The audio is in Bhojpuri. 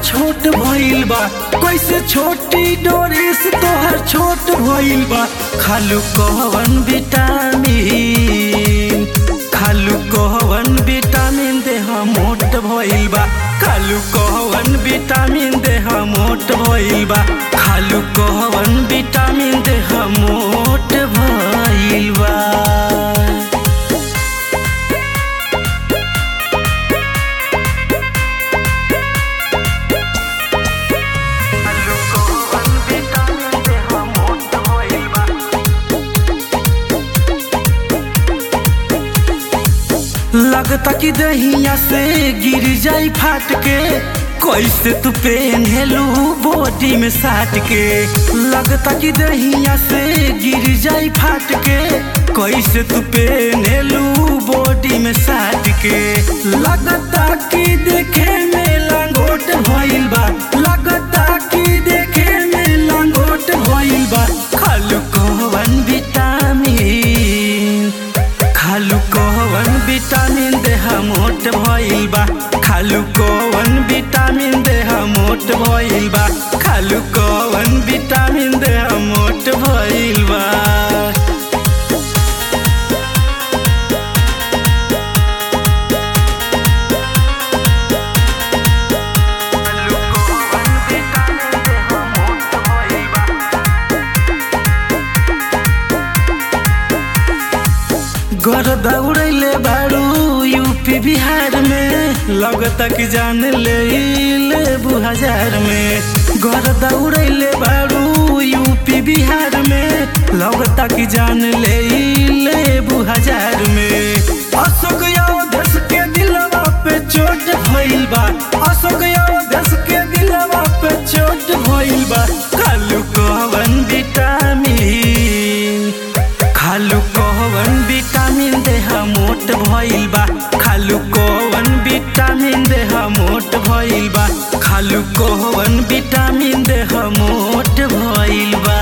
छोट भइल बा कैसे छोटी डोरिस तोहर छोट भइल बा खालू कहवन विटामिन खालू कहवन विटामिन देह मोट भइल बा खालू कहवन विटामिन देह मोट भइल बा खालू कहवन विटामिन देह मोट भइल बा लगता कि दहिया से गिर जाई फाट के कैसे तू पेन्हेलू बॉडी में साट के लगता कि दहिया से गिर जाई फाट के कैसे तू पेन्हेलू बॉडी में साट के लगता कि देखे में लंगोट भइल बा लगता कि देखे में लंगोट भइल बा खालू कहवन विटामिन खालू कहवन विटामिन देह मोट भइल बा खालू कहवन विटामिन देह मोट भइल बा खालू कहवन विटामिन देह मोट भइल बा घर दौड़ैले बारू यूपी बिहार में लगता कि जान ले लेबू हजार में घर दौड़ैले बारू यूपी बिहार में लगता कि जान ले लेबू हजार में अशोक देश के दिलवा पे चोट भइल बा अशोक देश के दिलवा पे चोट भइल बा कालू कहवन विटामिन खालू कहवन विटामिन देह मोट भइल बा खालू कहवन विटामिन देह मोट भइल बा खालू कहवन विटामिन देह मोट भइल बा